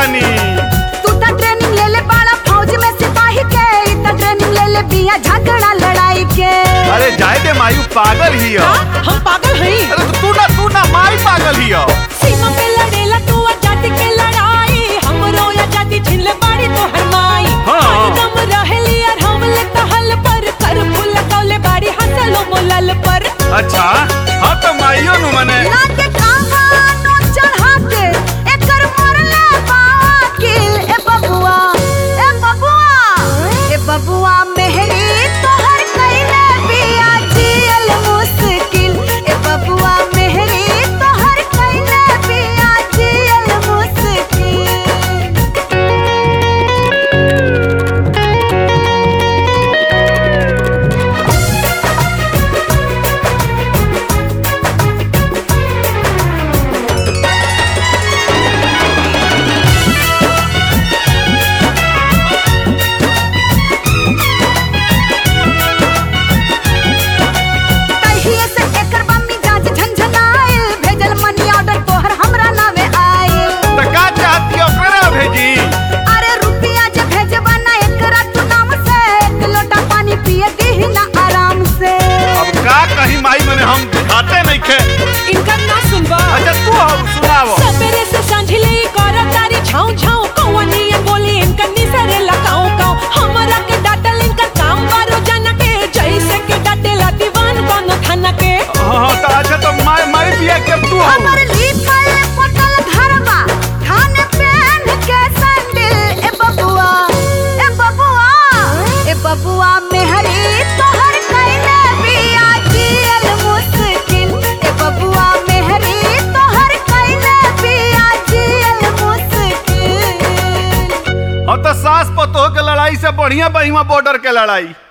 बानी तू त ट्रेनिंग ले ले बाड़ा फौज में सिपाही के ई त ट्रेनिंग ले ले बिया झगड़ा लड़ाई के अरे जाए दे मायू पागल ही हो हाँ, हम पागल हई अरे तो तू ना तू ना माई पागल ही हो सीमा पे लड़ेला तू आजादी के लड़ाई हमरो आजादी छीन ले बाड़ी तो हरमाई हाँ। हरदम रहेली और हम ले कहल पर कर फूल कौले बाड़ी हंसलो मोलल पर अच्छा हाँ तो माइयो नु मने ना के कहानो चढ़ा के एकर मरले बावा किल ए बबुआ ए बबुआ ए बबुआ मेहरी तोहर कइले बिया जियल मुश्किल ए बबुआ मेहरी तोहर कइले बिया जियल मुश्किल तहिए से एकर बम्मी जांच झंझनाइल भेजल मनी ऑर्डर तोहर हमरा नावे आइल तो का चाहती हो करा भेजी अरे रुपिया जे भेजबा ना एकरा तू नाम से एक लोटा पानी पिए दीही ना आराम से अब का कहीं माई मने हम खाते नहीं खे इनका ना सुनबा अच्छा तू आओ सुनाओ सबेरे से सांझले कर तारी छाऊ छाऊ कौवनी बोली इनका निसरे लगाऊ काऊ हमरा के डाटल इनका काम बारो जना के जैसे के डाटेला दीवान कोनो थाना के हाँ हाँ तो अच्छा तो माई माई बिया के तू आओ हमर लिखल पटल घरबा थाने पहन के सैंडल ए बबुआ ए बबुआ ए बबुआ मेहरी तोहर कइले बिया जियल मुश्किल ए बबुआ मेहरी तोहर कइले बिया जियल मुश्किल हाँ तो सास पतोह के लड़ाई से बढ़िया बहिमा बॉर्डर के लड़ाई